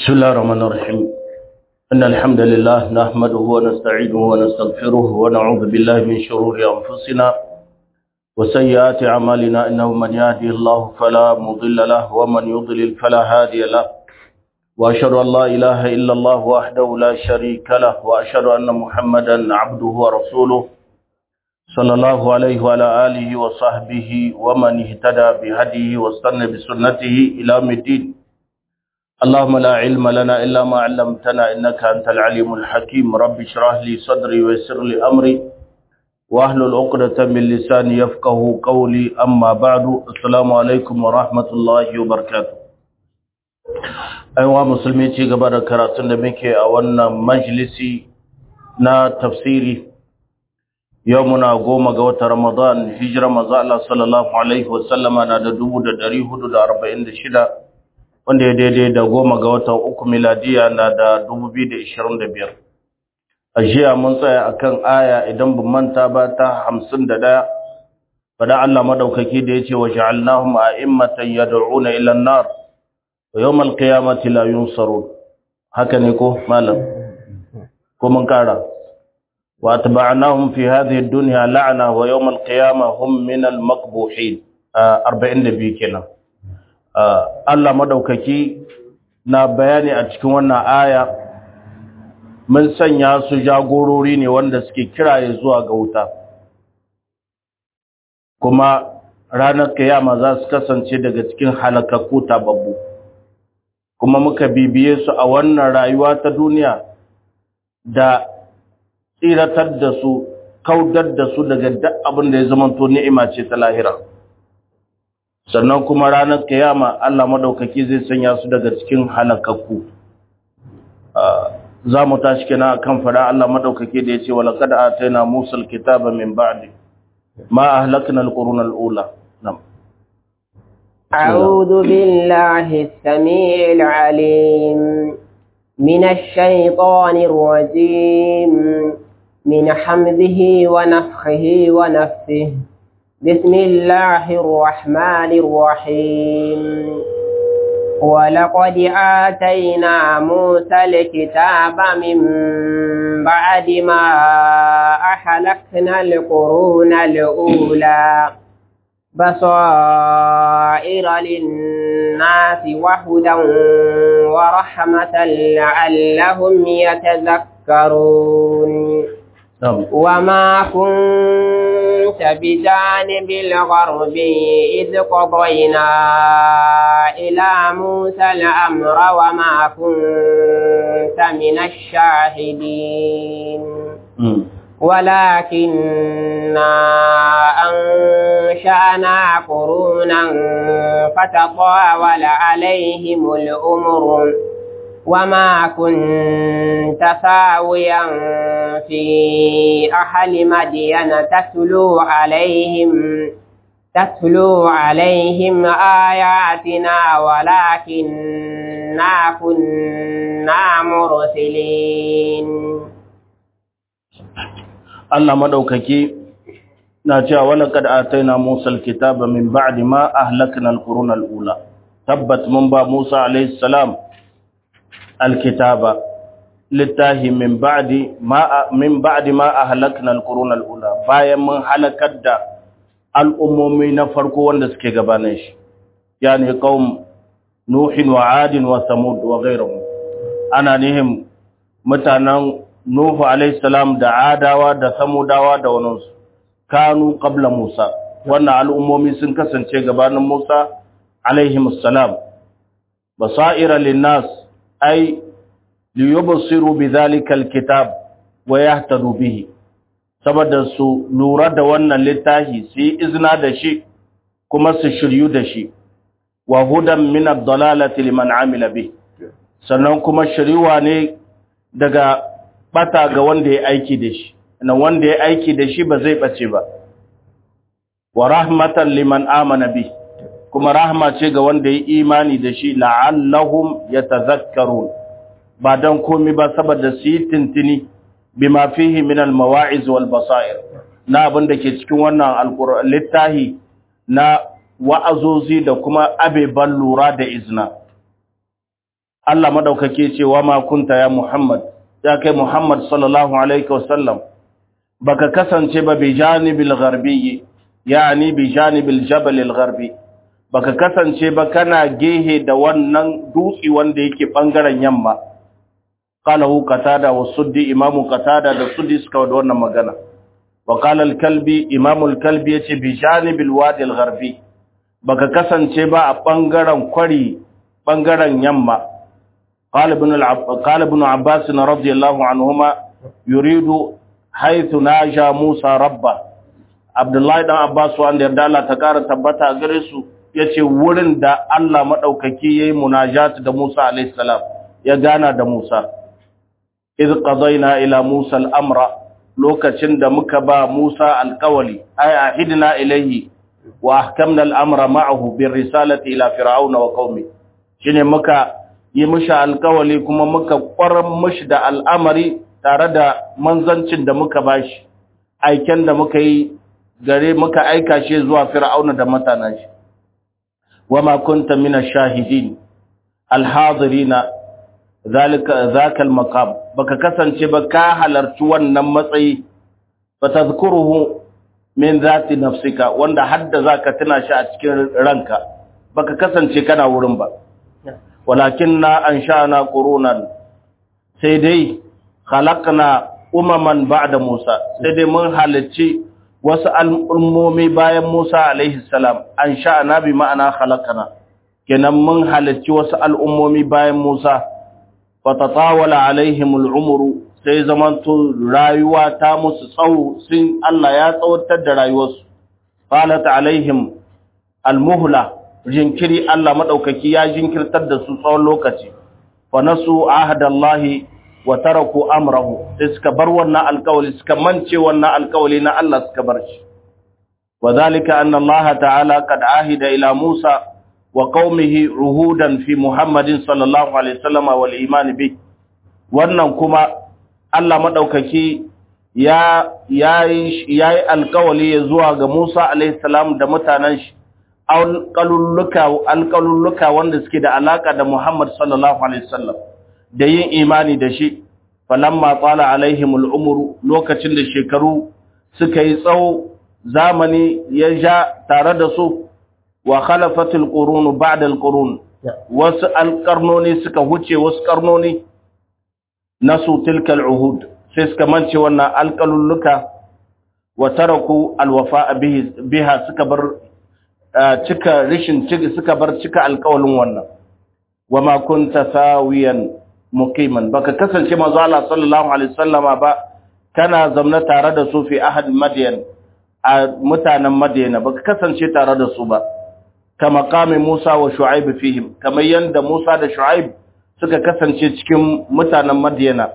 بسم الله الرحمن الرحيم إن الحمد لله نحمده ونستعينه ونستغفره ونعوذ بالله من شرور أنفسنا وسيئات أعمالنا إنه من يهده الله فلا مضل له ومن يضلل فلا هادي له وأشهد أن لا إله إلا الله وحده لا شريك له وأشهد أن محمدا عبده ورسوله صلى الله عليه وعلى آله وصحبه ومن اهتدى بهديه واستنى بسنته إلى يوم الدين اللهم لا علم لنا إلا ما علمتنا إنك أنت العليم الحكيم رب اشرح لي صدري ويسر لي أمري واحلل عقدة من لساني يفقه قولي أما بعد السلام عليكم ورحمة الله وبركاته أيها مسلمين ci gaba da karatun da muke a wannan majalisi na tafsiri yau muna goma ga watan Ramadan hijira manzo Allah sallallahu alaihi wasallama na da 1446 wanda ya daidai da goma ga watan uku miladiya na da 2025 a jiya mun tsaya akan aya idan bin manta ba ta 51 fada Allah madaukaki da yace wa ja'alnahum a'immatan yad'una ila an-nar wa yawm al-qiyamati la yunsarun haka ne ko malam ko mun kara wa atba'nahum fi hadhihi ad-dunya la'na wa yawm al-qiyamah hum min al-maqbuhin 42 kenan Allah madaukaki na bayani a cikin wannan aya mun sanya su jagorori ne wanda suke kiraye zuwa ga wuta kuma ranar kiyama za su kasance daga cikin halakakku tababbu kuma muka bibiye su a wannan rayuwa ta duniya da tsiratar da su kaudar da su daga duk abin da ya zamanto ni'ima ce ta lahira sannan kuma ranar kiyama Allah madaukaki zai sanya su daga cikin halakakku za mu tashi kenan akan fara Allah madaukaki da yace wala kad ataina Musa alkitaba min ba'di ma ahlakna alquruna alula nam أعوذ بالله السميع العليم من الشيطان الرجيم من حمده ونفخه ونفثه بسم الله الرحمن الرحيم ولقد آتينا موسى الكتاب من بعد ما أحلكنا القرون الأولى بصائر للناس وهدى ورحمة لعلهم يتذكرون وما كنت بجانب الغرب إذ قضينا إلى موسى الأمر وما كنت من الشاهدين ولكننا أنشأنا قرونا فتطاول عليهم الأمر وما كنت ثاويا في أهل مدين تتلو عليهم تتلو عليهم آياتنا ولكننا كنا مرسلين Allah madaukaki na cewa wala kad ataina Musa alkitaba min ba'di ma ahlakna alqurun alula tabbat mun ba Musa alayhi salam alkitaba littahi min ba'di ma min ba'di ma ahlakna alqurun alula bayan mun halakar da al'ummomi na farko wanda suke gabanin shi yani qaum nuhin wa adin wa samud wa ghayruhum ana nihim mutanen nuhu alayhi salam da adawa da samudawa da waninsu kanu qabla musa wannan al'ummomi sun kasance gabanin musa alayhi salam basaira linnas ay liyubsiru bidhalika alkitab wa yahtadu bihi saboda su lura da wannan littafi su yi izina da shi kuma su shiryu da shi wa hudan min ad-dalalati liman amila bi sannan kuma shiriwa ne daga bata ga wanda ya aiki da shi nan wanda ya aiki da shi ba zai bace ba wa rahmatan liman amana bi kuma rahma ce ga wanda ya imani da shi la'allahum yatazakkarun ba dan komai ba saboda su yi tintini bima fihi min al-mawa'iz wal basair na abin da ke cikin wannan alqur'an littahi na wa'azozi da kuma abeban lura da izna Allah madaukake ce wa ma kunta ya Muhammad ya kai Muhammad sallallahu alaihi wasallam baka kasance ba bi janibil gharbi yani bi janibil jabal al gharbi baka kasance ba kana gehe da wannan dutsi wanda yake bangaren yamma qalahu qatada wa suddi imamu qatada da suddi suka da wannan magana wa qala al kalbi imamu al kalbi yace bi janibil wadi al gharbi baka kasance ba a bangaren kwari bangaren yamma قال ابن العب... قال ابن عباس رضي الله عنهما يريد حيث ناجى موسى ربه عبد الله بن عباس wanda yarda Allah ta kara tabbata gare su yace wurin da Allah madaukaki yayi munajat da Musa alayhi salam ya gana da Musa iz qadayna ila Musa al-amra lokacin da muka ba Musa alqawli ay ahidna ilayhi wa ahkamna al-amra ma'ahu bir risalati ila fir'auna wa qaumi shine muka yi mishi alkawali kuma muka kwarar mishi da al'amari tare da manzancin da muka bashi aiken da muka yi gare muka aika shi zuwa fir'auna da mutanen shi wama kunta min ash-shahidin al-hadirina zalika zakal maqam baka kasance ba ka halarci wannan matsayi fatadhkuruhu min zati nafsika wanda hadda zaka tuna shi a cikin ranka baka kasance kana wurin ba walakin na an sha'ana ƙurunan sai dai halakna umaman ba'da Musa sai dai mun halicci wasu al'ummomi bayan Musa alaihi salam an sha'ana bi ma'ana halakna kenan mun halicci wasu al'ummomi bayan Musa fatatawala alaihim al'umru sai zamanto rayuwa ta musu tsawo sun Allah ya tsawatar da rayuwarsu qalat alaihim almuhla jinkiri Allah maɗaukaki ya jinkirtar da su tsawon lokaci wa nasu ahadallahi wa taraku amrahu sai suka bar wannan alƙawali suka mance wannan alƙawali na Allah suka bar shi wa zalika anna Allah ta'ala qad ahida ila Musa wa qaumihi ruhudan fi Muhammadin sallallahu alaihi wasallam wal iman bi wannan kuma Allah maɗaukaki ya yayi yayi alƙawali zuwa ga Musa alaihi salam da mutanen shi alƙalulluka wanda suke da alaƙa da Muhammad sallallahu Alaihi wasallam da yin imani da shi, falamma tsala alaihim al'umuru lokacin da shekaru suka yi tsawo zamani ya ja tare da su wa khalafatul qurunu ba'da al-qurun wasu alƙarnoni suka huce wasu ƙarnoni nasu tilkal uhud sai suka mance wannan alƙalulluka wa taraku alwafa biha suka bar cika rishin suka bar cika alƙawalin wannan wa ma kunta sawiyan muqiman baka kasance manzo Allah sallallahu alaihi wasallama ba kana zamna tare da su fi ahad madyan a mutanen madyana baka kasance tare da su ba kama kame Musa wa Shu'aib fihim kamar yanda Musa da Shu'aib suka kasance cikin mutanen madyana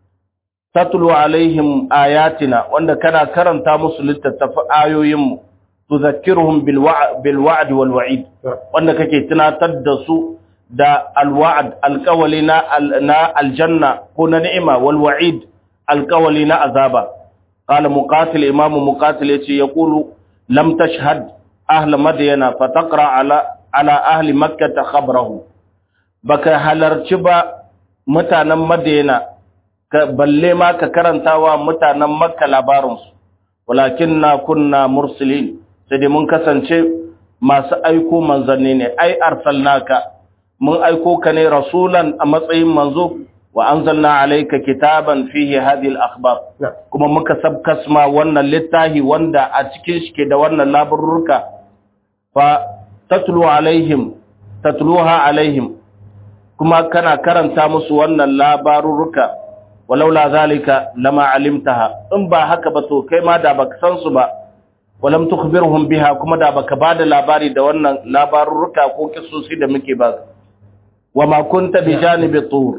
tatlu alaihim ayatina wanda kana karanta musu littattafan ayoyinmu tuzakkiruhum bil wa'd wal wa'id wanda kake tunatar da su da al wa'd alqawli na na aljanna ko na ni'ima wal wa'id alqawli na azaba qala muqatil imam muqatil yace yaqulu lam tashhad ahl madyana fataqra ala ala ahli makkah khabrahu baka halarci ba mutanen madyana balle ma ka karantawa mutanen makka labarinsu walakinna kunna mursalin sai dai mun kasance masu aiko manzanni ne ai arsalnaka mun aiko ka ne rasulan a matsayin manzo wa anzalna alayka kitaban fihi hadhihi al-akhbar kuma muka sabkasma wannan littafi wanda a cikin shi ke da wannan labarurruka fa tatlu alaihim tatluha alaihim kuma kana karanta musu wannan labarurruka walaula zalika lama alimtaha in ba haka ba to kai ma da baka san su ba walam tukhbirhum biha kuma da baka bada labari da wannan labarurruka ko kissosi da muke ba wama kunta bi janibi tur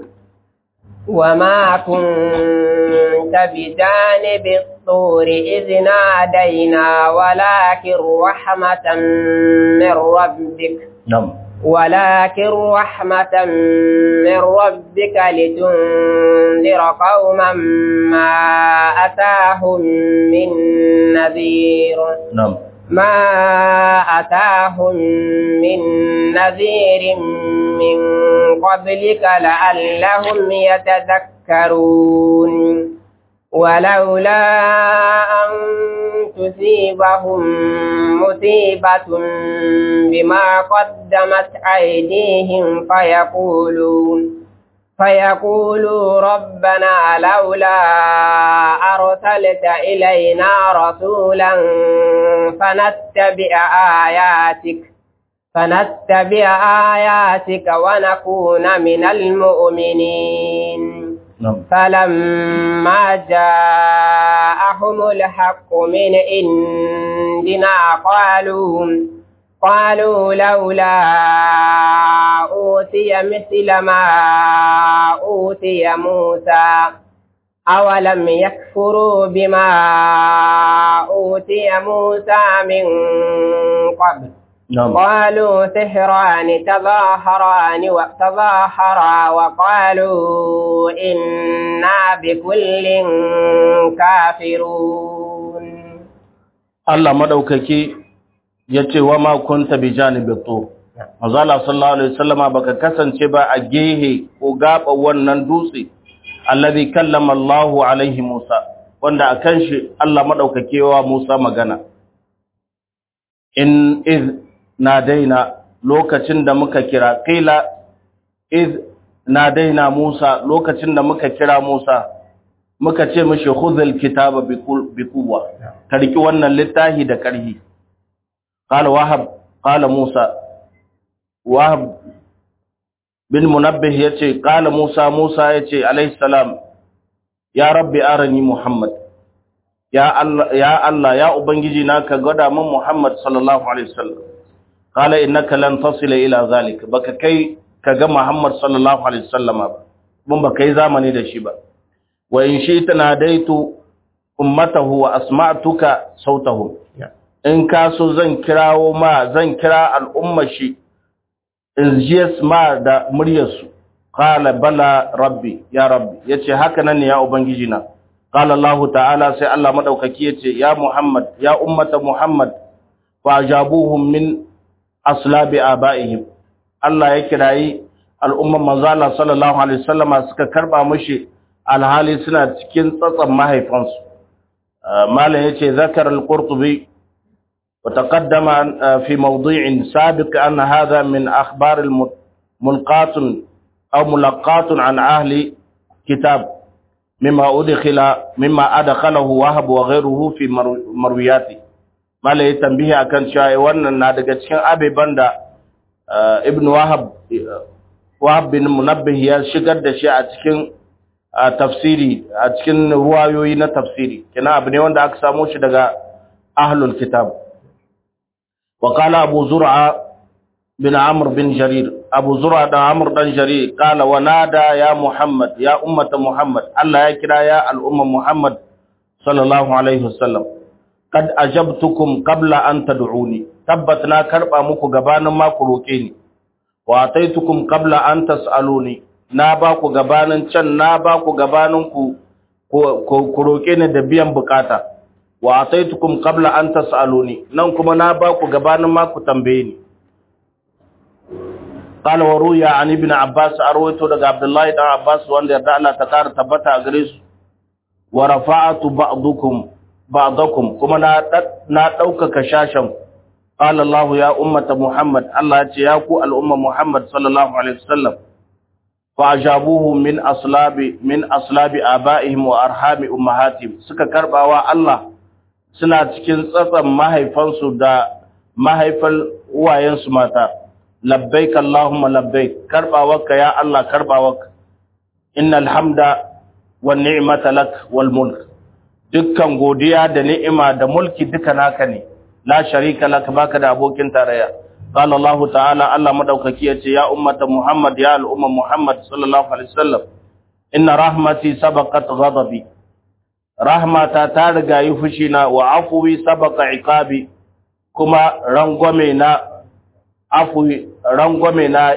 وما كنت بجانب الطور إذ نادينا ولكن رحمة من ربك نعم ولكن رحمة من ربك لتنذر قوما ما أتاهم من نذير نعم ما أتاهم من نذير من قبلك لعلهم يتذكرون ولولا أن تصيبهم مصيبة بما قدمت أيديهم فيقولوا فيقولوا ربنا لولا أرسلت إلينا رسولا فنتبع آياتك فنتبع آياتك ونكون من المؤمنين نعم فلما جاءهم الحق من عندنا قالوا قالوا لولا أوتي مثل ما أوتي موسى أولم يكفروا بما أوتي موسى من قبل نعم قالوا سحران تظاهران وتظاهرا وقالوا إنا بكل كافرون Allah madaukaki yace wa ma kunta bi janibi tur manzo Allah sallallahu alaihi wasallama baka kasance ba a gehe ko gaba wannan dutse allazi kallama Allah alaihi Musa wanda akan shi Allah madaukake wa Musa magana in iz nadaina lokacin da muka kira qila iz nadaina Musa lokacin da muka kira Musa muka ce mishi khudhul kitaba bi quwwa ka riki wannan littafi da karhi qala wahab qala Musa wahab bin munabbih yace qala Musa Musa yace alayhi salam ya rabbi arani Muhammad ya Allah ya Allah ya ubangiji na ka gwada min Muhammad sallallahu alaihi wasallam qala innaka lan tasila ila zalik baka kai kaga Muhammad sallallahu alaihi wasallama ba mun baka yi zamani da shi ba wa in shi'ta nadaitu ummatahu wa asma'tuka sautahu in ka so zan kirawo ma zan kira al'ummar shi in jiyas ma da muryarsu qala bala rabbi ya rabbi yace haka nan ne ya ubangiji na qala allah ta'ala sai allah madaukaki yace ya muhammad ya ummata muhammad fa ajabuhum min aslabi abaihim allah ya kirayi al'umman manzo allah sallallahu alaihi wasallama suka karba mushi alhali suna cikin tsatsan mahaifansu malam yace zakar al-qurtubi وتقدم في موضوع سابق أن هذا من أخبار الملقات أو ملقات عن أهل كتاب مما أدخل مما أدخله وهب وغيره في مروياته ما لا يتنبيه أكن شاء وانا نادق cikin abeban da ibn wahab wahab bin munabbih ya shigar da shi a cikin tafsiri a cikin ruwayoyi na tafsiri kina abu ne wanda aka samu shi daga ahlul kitab وقال أبو زرعة بن عمرو بن جرير أبو زرعة بن عمرو بن جرير قال ونادى يا محمد يا أمة محمد الله يكرا يا الأمة محمد صلى الله عليه وسلم قد أجبتكم قبل أن تدعوني تبتنا كربا مكو غبانا ما كروكيني وأعطيتكم قبل أن تسألوني ناباكو غبانا چن ناباكو غبانا ku roke ni da biyan bukata wa ataitukum qabla an tasaluni nan kuma na ba ku gabanin ma ku tambaye ni qala wa ruya an ibn abbas arwayto daga abdullahi dan abbas wanda yarda Allah ta kara tabbata a gare su wa rafa'atu ba'dukum ba'dakum kuma na na daukaka shashan qala Allah ya ummata muhammad Allah ya ce ya ku al'umma muhammad sallallahu alaihi wasallam fa ajabuhu min aslabi min aslabi abaihim wa arhami ummahatihim suka karbawa Allah suna cikin tsatsan mahaifansu da mahaifan uwayensu mata labbaik Allahumma labbaik karbawarka ya Allah karbawarka innal hamda wan ni'mata lak wal mulk dukkan godiya da ni'ima da mulki duka naka ne la sharika lak baka da abokin tarayya qala Allah ta'ala Allah madaukaki yace ya ummata Muhammad ya al'umma Muhammad sallallahu alaihi wasallam inna rahmati sabaqat ghadabi rahmata ta riga yi fushina wa afuwi sabaka iqabi kuma rangwame na afuwi rangwame na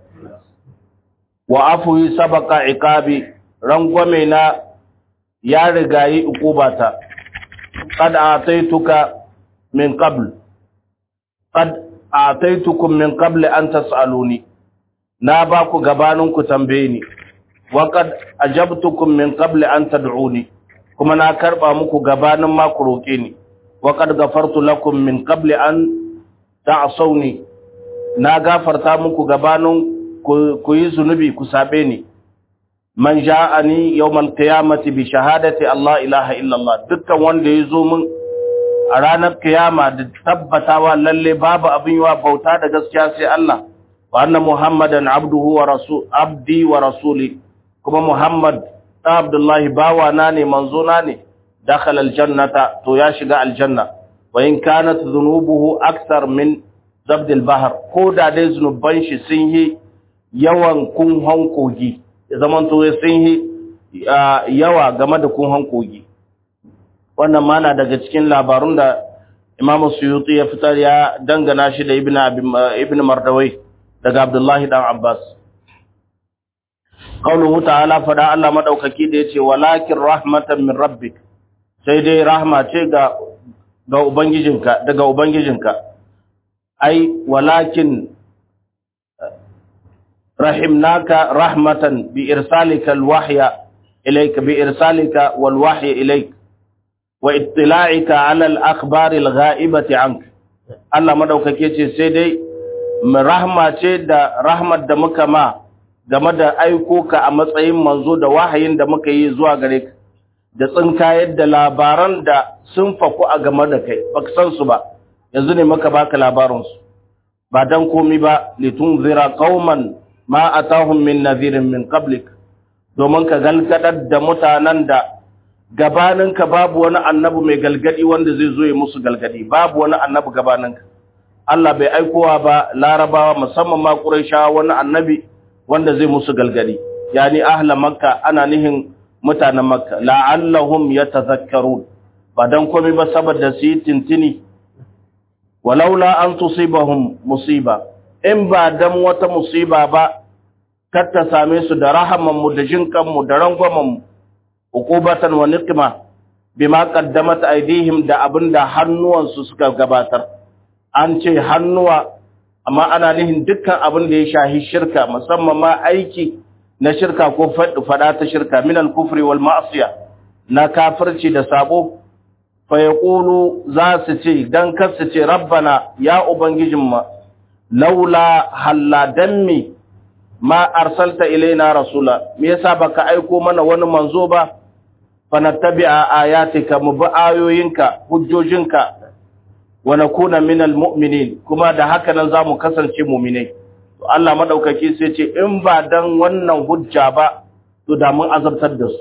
wa afuwi sabaka iqabi rangwame na ya riga yi ukubata qad ataituka min qabl qad ataitukum min qabl an tasaluni na ba ku gabanin ku tambaye ni wa qad ajabtukum min qabli an tad'uni kuma na karba muku gabanin ma ku roke ni wa qad ghafartu lakum min qabli an ta'sawni na gafarta muku gabanin ku yi zunubi ku sabe ni man ja'ani yawmal qiyamati bi shahadati Allah ilaha illallah dukkan wanda ya zo min a ranar kiyama da tabbatawa lalle babu abin yawa bauta da gaskiya sai Allah wa anna muhammadan abduhu wa rasul abdi wa rasuli kuma muhammad da abdullahi bawa na ne manzo na ne dakhala aljannata to ya shiga aljanna wa in kanat dhunubuhu akthar min zabd albahr ko da dai zunuban shi sun yi yawan kunhon kogi ya zaman to sun yi yawa game da kunhon kogi wannan mana daga cikin labarun da Imam Suyuti ya fitar ya dangana shi da Ibn Ibn Mardawai daga Abdullahi dan Abbas Qauluhu ta'ala fada Allah madaukaki da yace walakin rahmatan min rabbik sai dai rahma ce ga ga ubangijinka daga ubangijinka ai walakin rahimnaka rahmatan bi irsalika alwahya ilayka bi irsalika walwahya ilayka wa ittila'ika 'ala al-akhbar al-gha'ibati 'anka Allah madaukake ce sai dai mu rahma ce da rahmat da muka ma game da aiko ka a matsayin manzo da wahayin da muka yi zuwa gare ka da tsinkayar da labaran da sun faku a game da kai baka san su ba yanzu ne muka baka labarin su ba dan komi ba litunzira qauman ma atahum min nadhirin min qablik domin ka galgadar da mutanen da gabaninka babu wani annabi mai galgadi wanda zai zo ya musu galgadi babu wani annabi gabaninka Allah bai aikowa ba larabawa musamman ma quraishawa wani annabi wanda zai musu galgadi yani ahla makka ana nihin mutanen makka la'allahum yatazakkarun ba dan komai ba saboda su yi tintini walaula an tusibahum musiba in ba dan wata musiba ba kar ta same su da rahaman mu da jinkan mu da rangwamen mu uqubatan wa niqma bima qaddamat aydihim da abinda hannuwansu suka gabatar an ce hannuwa amma ana nihin dukkan abin da ya shahi shirka musamman ma aiki na shirka ko fada ta shirka min al-kufri wal ma'siya na kafirci da sabo fa yaqulu za su ce dan kar su ce rabbana ya ubangijinmu laula halla dammi ma arsalta ilaina rasula me yasa baka aiko mana wani manzo ba fanattabi'a ayatika mu bi ayoyinka hujjojinka wa nakuna minal mu'minin kuma da haka nan zamu kasance mu'minai to Allah madaukaki sai ce in ba dan wannan hujja ba to da mun azabtar da su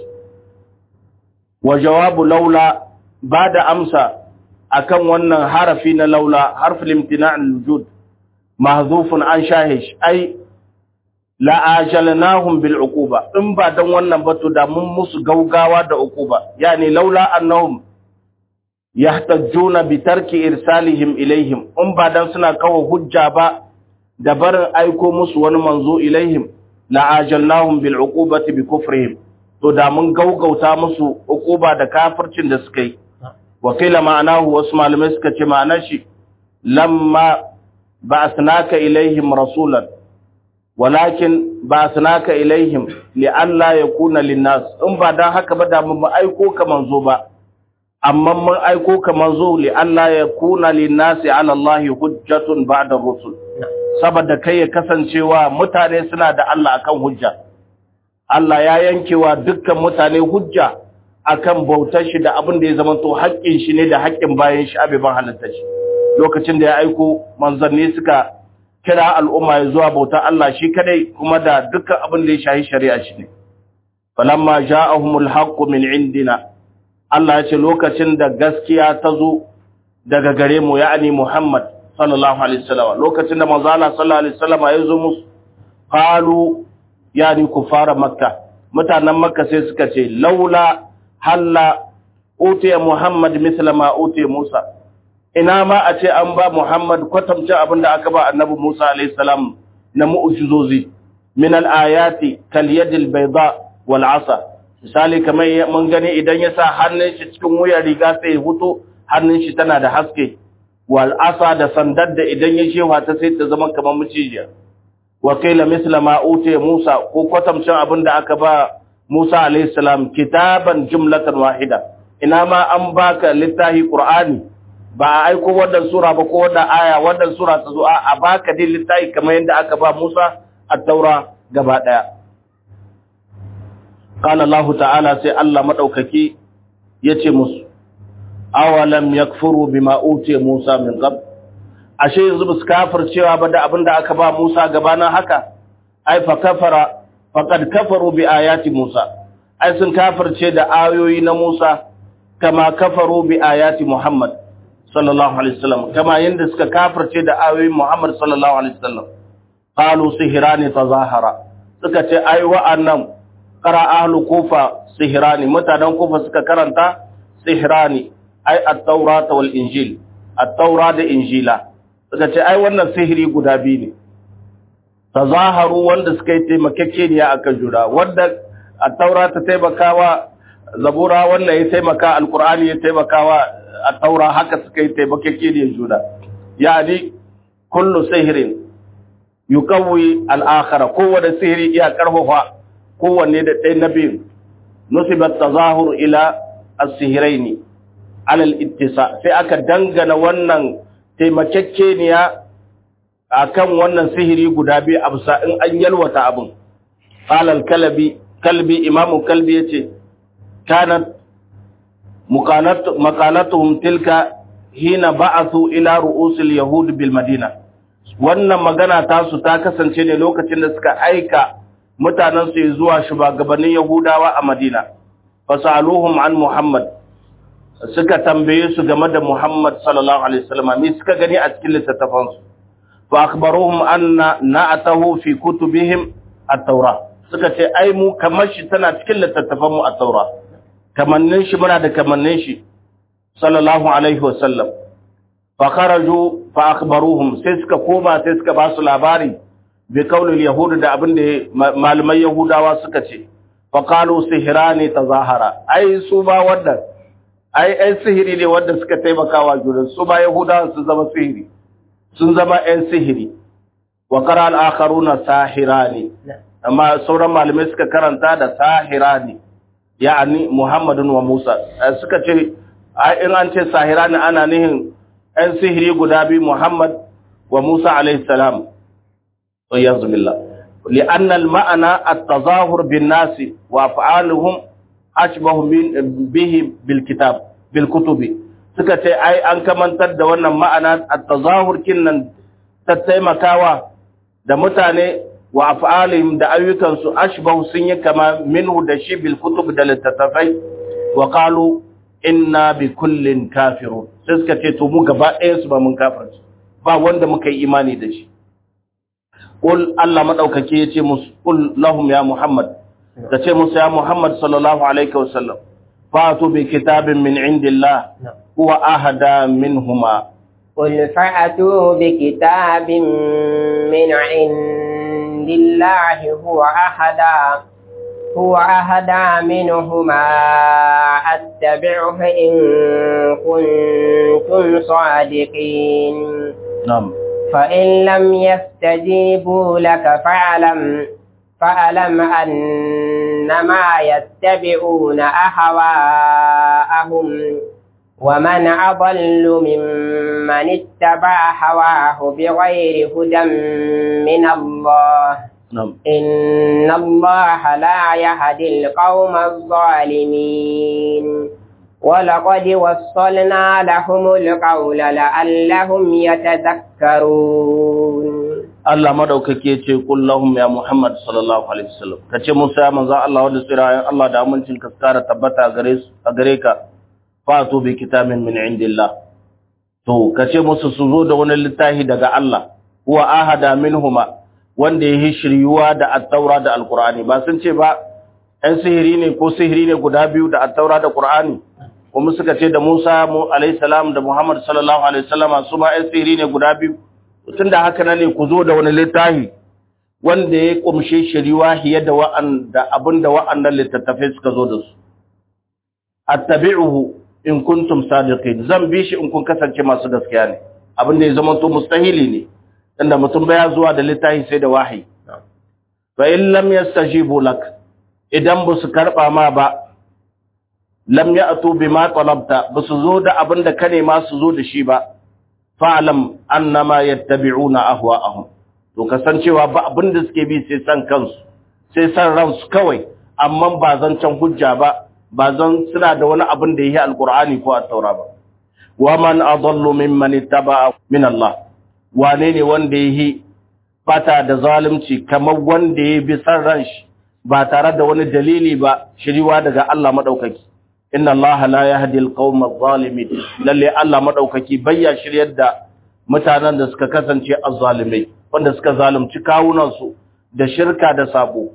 wa jawabu laula ba da amsa akan wannan harafi na laula harful imtina' al-wujud mahzufun an shahish ai la ajalnahum bil uquba in ba dan wannan ba to da mun musu gaugawa da uquba yani laula annahum yahtajjuna bi tarki irsalihim ilaihim in ba dan suna kawo hujja ba da barin aiko musu wani manzo ilaihim la ajalnahum bil uqubati bi kufrihim to da mun gaugauta musu uquba da kafircin da suka yi wa qila ma'anahu wasu malamai suka ce ma'anar shi lamma ba'athnaka ilaihim rasulan walakin ba'athnaka ilaihim li alla yakuna linnas in ba dan haka ba da mun aiko ka manzo ba amma mun aiko ka manzo li alla yakuna linnasi ala allahi hujjatun ba'da rusul saboda kai ya kasancewa mutane suna da Allah akan hujja Allah ya yankewa dukkan mutane hujja akan bautar shi da abin da ya zama to haƙƙin shi ne da haƙƙin bayan shi abiban halitta shi lokacin da ya aiko manzanni suka kira al'umma ya zuwa bautar Allah shi kadai kuma da dukkan abin da ya shahi shari'a shi ne falamma ja'ahumul haqqu min indina Allah ya ce lokacin da gaskiya ta zo daga gare mu ya'ani Muhammad sallallahu alaihi wasallam lokacin da manzo Allah sallallahu alaihi wasallam ya zo musu qalu yani kufara makka mutanen makka sai suka ce laula halla utiya muhammad misla ma utiya musa ina ma a ce an ba muhammad kwatamcin abin da aka ba annabi musa alaihi salam na mu'jizozi min al-ayati kal yadil bayda wal asa misali kamar mun gani idan ya sa hannun shi cikin wuyar riga sai ya huto hannun shi tana da haske wal asa da sandar da idan ya shewa ta sai ta zama kamar mucijiya wa qila mithla ma utiya Musa ko kwatamcin abin da aka ba Musa alayhi salam kitaban jumlatan wahida ina ma an baka littafi Qur'ani ba a aiko wannan sura ba ko wannan aya wannan sura ta zo a baka din littafi kamar yadda aka ba Musa at-Taura gaba daya qala Allah ta'ala sai Allah madaukaki yace musu awalam yakfuru bima utiya Musa min qabl ashe yanzu ba su kafircewa ba da abinda aka ba Musa gabanin haka ai fa kafara faqad kafaru bi ayati Musa ai sun kafirce da ayoyi na Musa kama kafaru bi ayati Muhammad sallallahu alaihi wasallam kama yanda suka kafirce da ayoyin Muhammad sallallahu alaihi wasallam qalu sihrani tazahara suka ce ai wa'annan qara ahlu kufa sihrani mutanen kufa suka karanta sihrani ai at-taurata wal injil at-taura da injila suka ce ai wannan sihiri guda biyu ne tazaharu wanda suka yi taimakekeniya akan juna wanda at-taura ta taimakawa zabura wannan ya taimaka alqur'ani ya taimakawa at-taura haka suka yi taimakekeniyar juna yani kullu sihirin yuqawwi al-akhara kowanne sihiri iya karfafa kowanne da ɗaya na biyu nusibat tazahur ila as-sihraini alal ittisa sai aka dangana wannan taimakekeniya akan wannan sihiri guda biyu a bisa in an yalwata abin qalal kalbi kalbi imamu kalbi yace kanat muqalatu maqalatuhum tilka hina ba'athu ila ru'usil yahud bil madina wannan magana tasu ta kasance ne lokacin da suka aika mutanen su zuwa shugabannin yahudawa a madina fasaluhum an muhammad suka tambaye su game da Muhammad sallallahu alaihi wasallam me suka gani a cikin littattafan su fa akhbaruhum anna na'atahu fi kutubihim at-taura suka ce ai mu kamar shi tana cikin littattafan mu at-taura kamannin shi muna da kamannin shi sallallahu alaihi wasallam fa kharaju fa akhbaruhum sai suka koma sai suka ba su labari bi kaulil yahud da abin da malamai yahudawa suka ce fa qalu sihrani tazahara ai su ba wannan ai ‘yan sihiri ne wanda suka taimaka wa junan su ba Yahudawa sun zama sihiri, sun zama ‘yan sihiri, wa kara al'akaru na sahira ne, amma sauran malamai suka karanta da sahira ne, ya'ani Muhammadun wa Musa, suka ce, in an ce sahira ne ana nihin ‘yan sihiri guda biyu Muhammad wa Musa alaihissalam, yanzu billah. li'annal ma'ana at-tazahur bin nasi wa fa'aluhum ashbahu bihi bil kitab bil kutubi suka ce ai an kamantar da wannan ma'ana at-tazahur kinnan ta taimakawa da mutane wa af'alihim da ayyukansu ashbahu sun yi kama minhu da shi bil kutub da littattafai wa qalu inna bi kullin kafirun sai suka ce to mu gaba ɗayan su ba mun kafirci ba wanda muka yi imani da shi qul Allah madaukake yace musu qul lahum ya muhammad ka ce musu ya Muhammad sallallahu alaihi wasallam fatu bi kitabin min indillah huwa ahada minhuma قل فأتوا بكتاب من عند الله هو أهدى هو أهدى منهما أتبعه إن كنتم صادقين نعم فإن لم يستجيبوا لك فاعلم فألم أنما يتبعون أهواءهم ومن أضل ممن اتبع هواه بغير هدى من الله نعم إن الله لا يهدي القوم الظالمين ولقد وصلنا لهم القول لعلهم يتذكرون Allah madaukake ya ce kul lahum ya Muhammad sallallahu alaihi wasallam kace musa ya manzo Allah wanda tsira Allah da amincin ka tsara tabbata gare su a gare ka fatu bi kitabin min indillah to kace musu su zo da wani littafi daga Allah huwa ahada minhuma wanda ya shiryuwa da at-taura da al-qur'ani ba sun ce ba ɗan sihiri ne ko sihiri ne guda biyu da at-taura da qur'ani kuma suka ce da Musa mu alaihi salam da Muhammad sallallahu alaihi wasallama su ma ɗan sihiri ne guda biyu tun da haka nan ne ku zo da wani littafi wanda ya kumshe shiriwa hiye da wa'anda abinda wa'annan littattafai suka zo da su attabi'uhu in kuntum sadiqin zan bi shi in kun kasance masu gaskiya ne abinda ya zama to mustahili ne inda mutum baya zuwa da littafi sai da wahayi fa in lam yastajibu lak idan ba su karba ma ba lam ya'tu bima talabta ba su zo da abin da ka nema su zo da shi ba fa'lam annama yattabi'una ahwa'ahum to kasancewa ba abin da suke bi sai san kansu sai san ransu kawai amma ba zan can hujja ba ba zan suna da wani abin da yake alqur'ani ko at-taura ba wa man adallu mimman ittaba'a min Allah wane ne wanda yake bata da zalunci kamar wanda ya bi san ran shi ba tare da wani dalili ba shiriwa daga Allah madaukaki inna Allah la yahdi al-qawma adh-dhalimin lalle Allah madaukaki bayya shiryar da mutanen da suka kasance azzalimai wanda suka zalunci kawunan su da shirka da sabo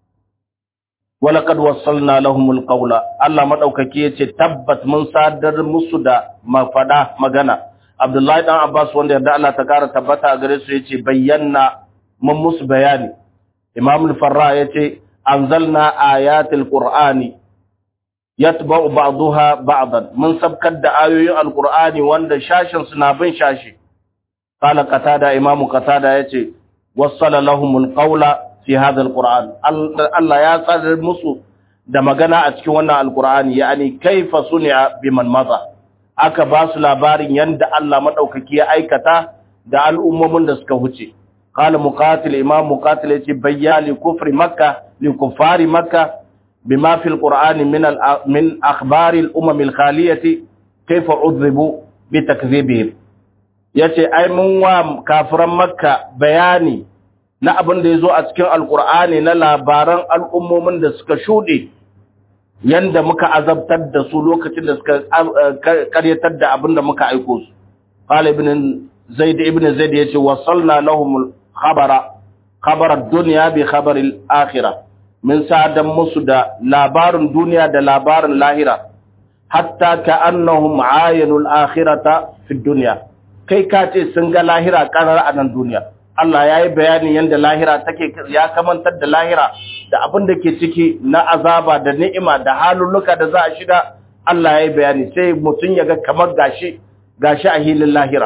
walaqad wassalna lahumul qawla Allah madaukaki yace tabbat mun sadar musu da mafada magana Abdullahi dan Abbas wanda yarda Allah ta kara tabbata a gare su yace bayyana mun musu bayani Imam al-Farra yace anzalna ayatil qur'ani yatba'u ba'daha ba'dan mun sabkar da ayoyin alqur'ani wanda shashin suna bin shashi qala qatada Imam qatada yace wassala lahumul qawla fi hadha alquran Allah ya tsare musu da magana a cikin wannan alqur'ani yani kaifa suni'a biman maza aka ba su labarin yanda Allah madaukaki ya aikata da al'ummomin da suka huce qala muqatil imam muqatil yace bayyali kufri makka li kuffari makka bima fi alqur'ani min al min akhbar al umam al khaliyati kaifa udhibu bi takdhibihim yace ai mun wa kafiran makka bayani na abin da ya zo a cikin alkur'ani na labaran al'ummomin da suka shuɗe yanda muka azabtar da su lokacin da suka karyatar da abin da muka aiko su qala ibn zaid ibn zaid yace wasalna lahum khabara khabara dunya bi khabar al-akhirah min sa'adan musu da labarin duniya da labarin lahira hatta ka'annahum ayanu al-akhirata fi dunya kai ka ce sun ga lahira karar a nan duniya Allah ya yi bayanin yadda lahira take ya kamantar da lahira da abin da ke ciki na azaba da ni'ima da halulluka da za a shiga Allah ya yi bayani sai mutum ya ga kamar gashi gashi a hilin lahira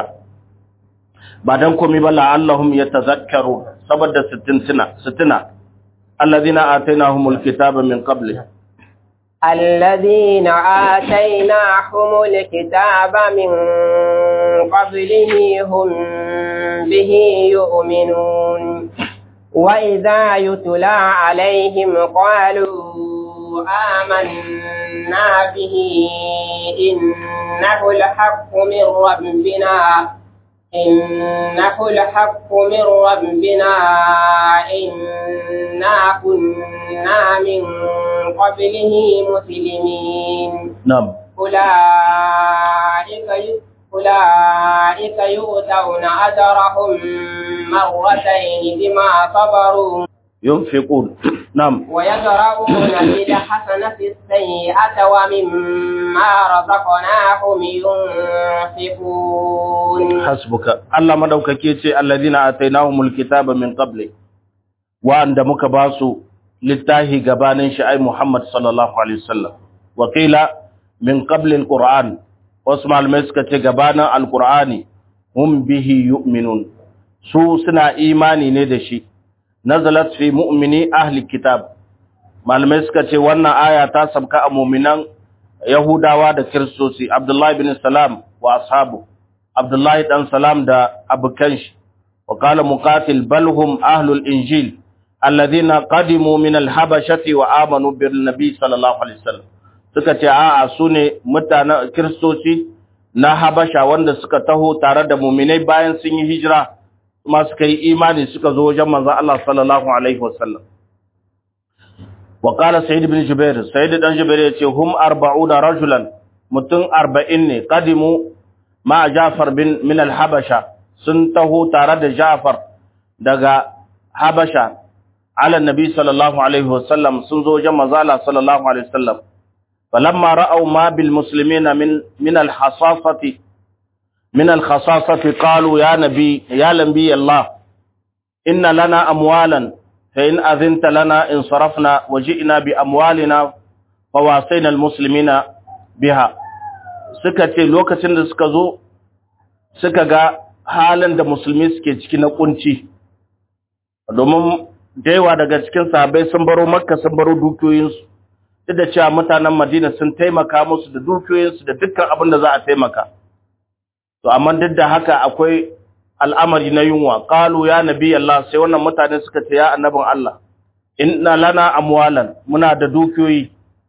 ba dan komai ba la'allahum yatazakkaru saboda sittina sittina alladhina atainahumul kitaba min qabli الذين آتيناهم الكتاب من قبله هم به يؤمنون وإذا يتلى عليهم قالوا آمنا به إنه الحق من ربنا إنه الحق من ربنا إنا كنا من قبله مسلمين نعم أولئك أولئك يؤتون أجرهم مرتين بما صبروا ينفقون نعم ويدرؤون بالحسنة السيئة ومما رزقناهم ينفقون حسبك الله مدوكake ce alladhina atainahumul kitaba min qabli wa'anda muka basu littahi gabanin shi ai Muhammad sallallahu alaihi wasallam wa qila min qabli alquran wasu malamai suka ce gabanin alqur'ani hum bihi yu'minun su suna imani ne da shi nazalat fi mu'mini ahli kitab malamai suka ce wannan aya ta sabka a mu'minan yahudawa da kiristoci abdullahi bin salam wa ashabu abdullahi dan salam da abukan shi wa qala muqatil bal hum ahlul injil alladhina qadimu min al-habashati wa amanu bil nabi sallallahu alaihi wasallam suka ce a'a sune mutanen kiristoci na habasha wanda suka taho tare da mu'minai bayan sun yi hijira kuma suka yi imani suka zo wajen manzon Allah sallallahu alaihi wasallam wa qala sayyid ibn jubair sayyid dan jubair yace hum 40 rajulan mutum 40 ne qadimu ma jafar bin min al-habasha sun taho tare da jafar daga habasha ala nabi sallallahu alaihi wasallam sun zo wajen manzon Allah sallallahu alaihi wasallam falamma ra'aw ma bil muslimina min min al-hasafati من الخصاصة قالوا يا نبي يا نبي الله إن لنا أموالا فإن أذنت لنا انصرفنا وجئنا بأموالنا فواصينا المسلمين بها suka ce lokacin da suka zo suka ga halin da musulmi suke ciki na kunci domin da yawa daga cikin sahabbai sun baro makka sun baro dukiyoyinsu duk da cewa mutanen madina sun taimaka musu da dukiyoyinsu da dukkan abin da za a taimaka to amma duk da haka akwai al'amari na yunwa qalu ya nabi Allah sai wannan mutane suka ce ya annabin Allah inna lana amwalan muna da dukiyoyi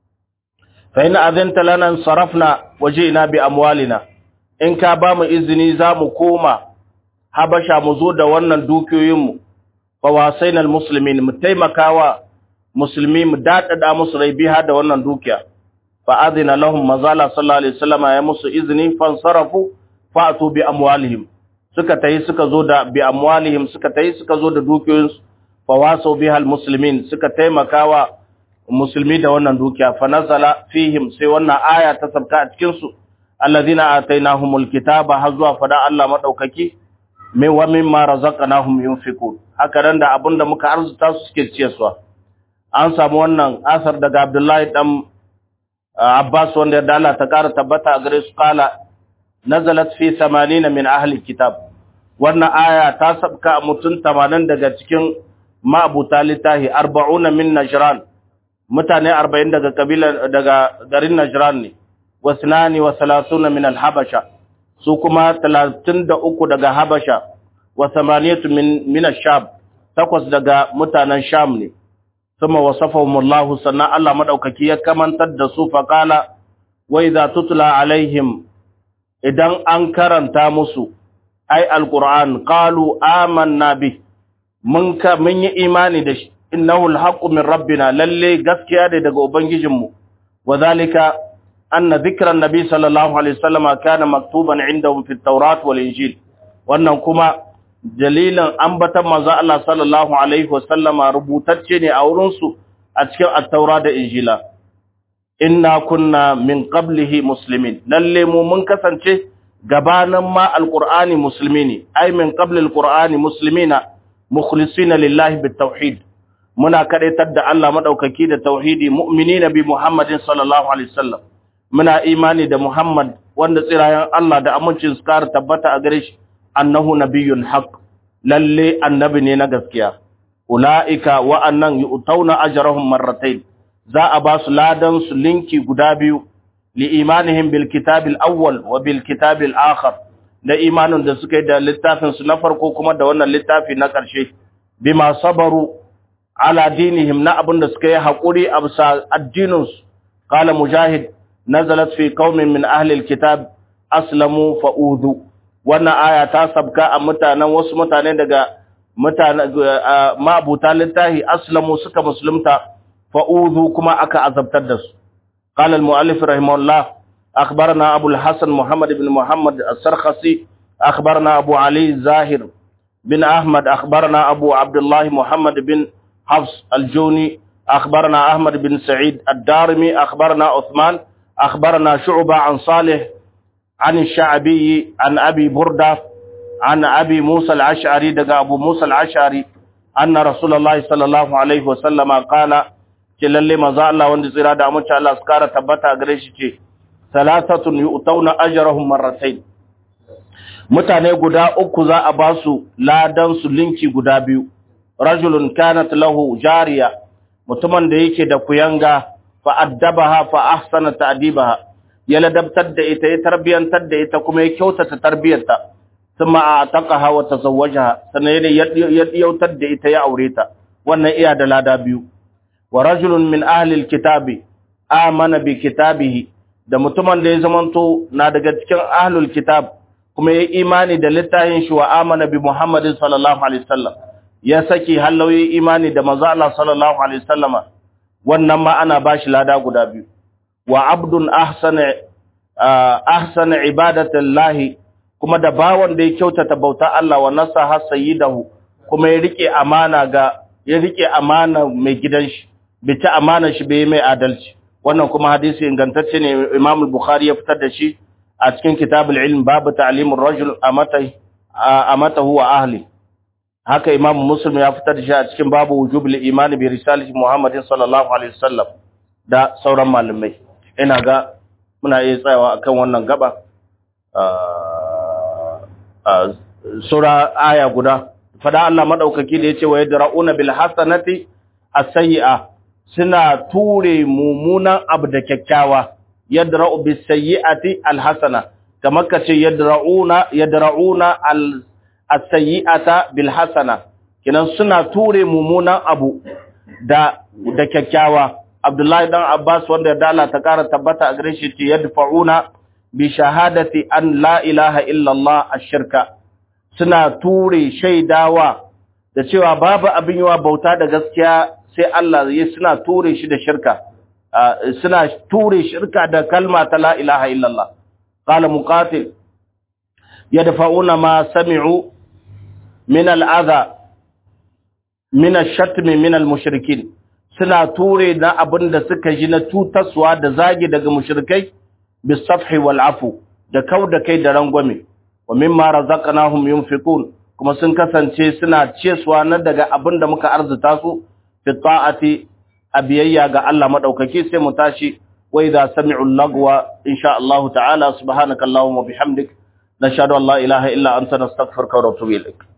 fa in azanta lana sarafna wajina bi amwalina in ka ba mu izini za mu koma habasha mu zo da wannan dukiyoyinmu fa wasaina almuslimin mu taimakawa musulmi mu dadada musu rai biha da wannan dukiya fa adina lahum mazala sallallahu alaihi wasallam ya musu izini fansarafu fa'tu bi amwalihim suka tayi suka zo da bi amwalihim suka tayi suka zo da dukiyoyinsu fa wasu biha almuslimin suka taimakawa musulmi da wannan dukiya fa nazala fihim sai wannan aya ta sabka a cikin su alladhina atainahumul kitaba har zuwa fada Allah madaukaki min wa mimma razaqnahum yunfiqun haka nan da abinda muka arzuta su suke ciyarwa an samu wannan asar daga Abdullahi dan Abbas wanda da Allah ta kara tabbata a gare su kala nazalat fi 80 min ahli kitab wannan aya ta sabka mutun 80 daga cikin ma'abuta litahi 40 min najran mutane 40 daga kabila daga garin najran ne wasnani wa 30 min al-habasha su kuma 33 daga habasha wa 8 min min ash-sham takwas daga mutanen sham ne ثم وصفهم الله سنة الله مدوككي يكمن تدسوا فقال وإذا تتلى عليهم إذن أنكرن تامسوا أي القرآن قالوا آمنا به منك من إيماني دش إنه الحق من ربنا للي قسكي هذا دقوا بنججمه وذلك أن ذكر النبي صلى الله عليه وسلم كان مكتوبا عندهم في التوراة والإنجيل وأنهم كما dalilin ambatan manzo Allah sallallahu alaihi wasallama rubutacce ne a wurin su a cikin at-taura da injila inna kunna min qablihi muslimin lalle mu mun kasance gabanin ma alqur'ani muslimi ne ai min qabli alqur'ani muslimina mukhlisina lillahi bitawhid muna kadaitar da Allah madaukaki da tauhidi mu'minina bi muhammadin sallallahu alaihi wasallam muna imani da muhammad wanda tsirayen Allah da amincin su kar tabbata a gare shi annahu nabiyyun haqq lalle annabi ne na gaskiya ulaika wa annan yu'tauna ajrahum marratayn za a ba su ladan su linki guda biyu li imanihim bil kitabil awwal wa bil kitabil akhar da imanin da suka yi da littafin su na farko kuma da wannan littafi na ƙarshe bima sabaru ala dinihim na abin da suka yi haƙuri a bisa addinin su qala mujahid nazalat fi qaumin min ahli alkitab aslamu fa'udhu wannan aya ta sabka a mutanen wasu mutane daga mutane ma'abuta littahi aslamu suka musulunta fa'udhu kuma aka azabtar da su qala al-mu'allif rahimahullah akhbarana abu al-hasan muhammad ibn muhammad as-sarkhasi akhbarana abu ali zahir bin ahmad akhbarana abu abdullah muhammad bin hafs al-juni akhbarana ahmad bin sa'id ad-darimi akhbarana uthman akhbarana shu'ba an salih عن الشعبي عن أبي بردة عن أبي موسى العشعري دقى أبو موسى العشعري أن رسول الله صلى الله عليه وسلم قال كلالي مزا الله وندي زرادة أموش الله سكارة تبتا أغريشي ثلاثة يؤتون أجرهم مرتين mutane guda uku za a ba su ladan su linki guda biyu rajulun kanat lahu jariya mutumin da yake da kuyanga fa addabaha fa ahsana ta'dibaha ya ladabtar da ita ya tarbiyantar da ita kuma ya kyautata tarbiyarta thumma ataqaha wa tazawwajaha sannan ya yautar da ita ya aure ta wannan iya da lada biyu wa rajulun min ahli alkitabi amana bi kitabihi da mutumin da ya zamanto na daga cikin ahlul kitab kuma ya imani da littafin shi wa amana bi muhammadin sallallahu alaihi wasallam ya saki halauyi imani da manzo Allah sallallahu alaihi wasallama wannan ma ana bashi lada guda biyu wa abdun ahsana ahsana ibadatallahi kuma da bawan da ya kyautata bauta Allah wa nasaha sayyidahu kuma ya rike amana ga ya rike amana mai gidan shi bi ta amana shi bai mai adalci wannan kuma hadisi ingantacce ne Imam al-Bukhari ya fitar da shi a cikin kitabul ilm babu ta'limur rajul amatai amatahu wa ahli haka Imam Muslim ya fitar da shi a cikin babu wujubul iman bi risalati Muhammadin sallallahu alaihi wasallam da sauran malamai ina ga muna iya tsayawa akan wannan gaba sura aya guda fada Allah madaukaki da yace wa yadra'una bil hasanati as-sayyi'a suna ture mumunan abu da kyakkyawa yadra'u bis sayyi'ati al hasana kamar kace yadra'una yadra'una al as-sayyi'ata bil hasana kinan suna ture mumunan abu da da kyakkyawa Abdullahi dan Abbas wanda da Allah ta kara tabbata a gare shi ce yadfa'una bi shahadati an la ilaha illa Allah ash-shirka suna ture shaidawa da cewa babu abin yawa bauta da gaskiya sai Allah ya suna ture shi da shirka suna ture shirka da kalma ta la ilaha illa Allah qala muqatil yadfa'una ma sami'u min al-adha min ash-shatm min al-mushrikin suna ture na abin da suka ji na tutaswa da zagi daga mushrikai bisafhi wal afu da kauda kai da rangwame wa mimma razaqnahum yunfiqun kuma sun kasance suna cesuwa na daga abin da muka arzuta su fi ta'ati abiyayya ga Allah madaukaki sai mu tashi wa idza sami'u lagwa insha Allah ta'ala subhanakallahumma bihamdik nashhadu an la ilaha illa anta nastaghfiruka wa natubu ilaik